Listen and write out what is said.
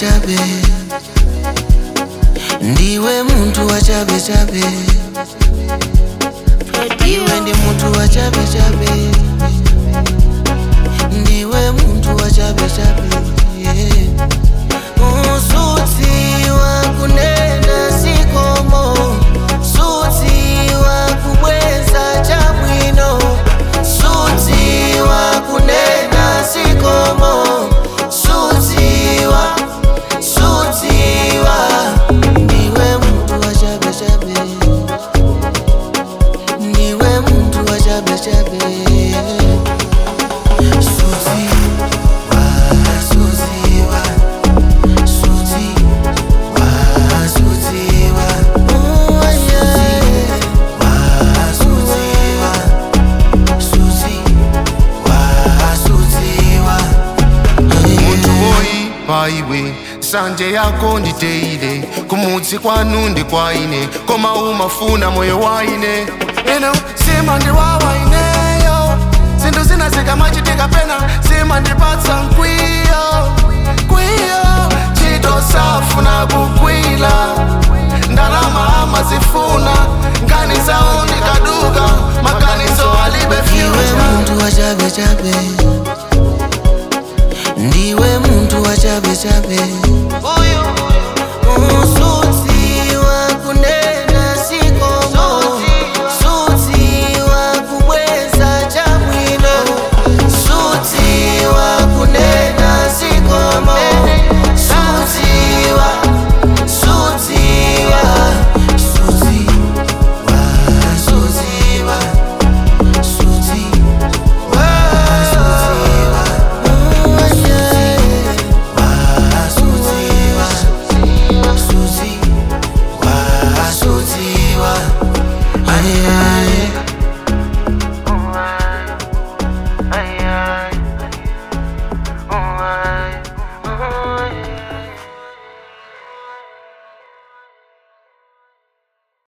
chabe ndiwe muntu wa chabe chabe iwe ndi muntu wa chabe chabe ndiwe muntu wa chabe chabe yeah. Usuti wa kunena sikomo Suti wa kubweza chabwino Suti wa kunena sikomo Suti wa, suti wa Ndiwe muntu wa chabe chabe Ndiwe muntu wa chabe chabe Suti wa, suti wa Suti wa, suti wa Oh yeah wa, suti wa Suti wa, suti wa muntu woyi paiwe sanje yako nditeile kumudzi kwanu ndi kwaine koma umafuna moyo waine eno sima ndiwawaineyo zinthu zina zikamachitika pena sima ndipatsa mkwiyo kwiyo chito safuna kukwila ndalama amazifuna